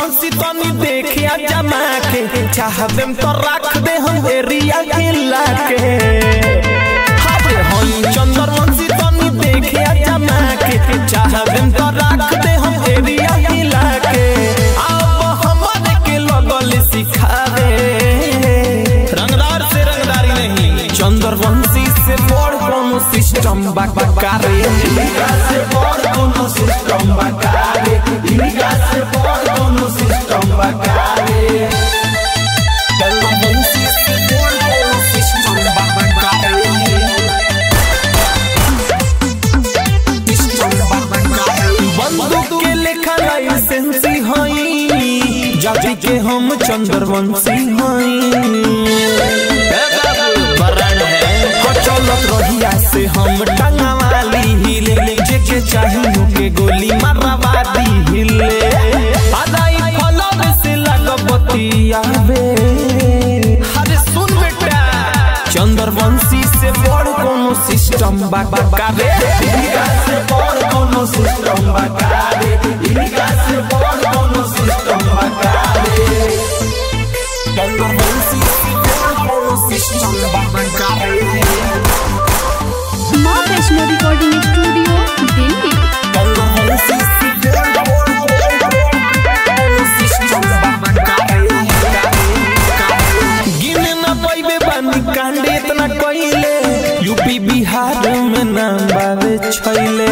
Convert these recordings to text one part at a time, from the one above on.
चंद्रवंशी तनी देखिया जमा के चाहबे तो रख दे हम एरिया हिला के अरे हम चंद्रवंशी तनी देखिया जमा के चाहबे तो रख दे हम एरिया हिला के अब हमारे के लगल सिखावे रंगदार से रंगदारी नहीं चंद्रवंशी से बड़ कोनो सिस्टम बकारे इनका से बड़ कोनो सिस्टम बकारे इनका से बड़ कोनो सिस्टम बकारे चंद्रवंशी से बड़ कोनो सिस्टम बकारे बंदूक के लेखा लाइसेंसी हई जाति के हम चंद्रवंशी हई चलत रहिया से हम टंगवाली हिले जेके चाहिए के गोली मारवादी हिले आदाई फलब से लगबतियावे अरे सुन बेटा चंद्रवंशी से बड़ कोनो सिस्टम बकारे इनका से बड़ कोनो सिस्टम बकारे इनका से बड़ कोनो सिस्टम बकारे चंद्रवंशी से बड़ कोनो सिस्टम बकारे माँ वैष्णो रिकॉर्डिंग स्टूडियो दिल्ली गिने न पैबे बानी कांडे इतना कइले यूपी बिहार में नाम बावे छैले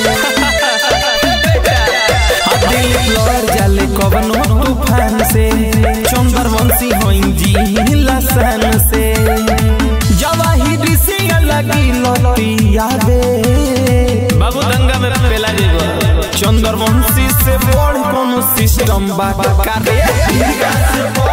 दिल लड़ जाले कवनो तूफान से चंद्रवंशी होइन जी लसन से जवाहिर से लगी लतियावे बाबू दंगा में पेला जेबो चंद्रवंशी से बड़ कोनो सिस्टम बा करे इनका से बड़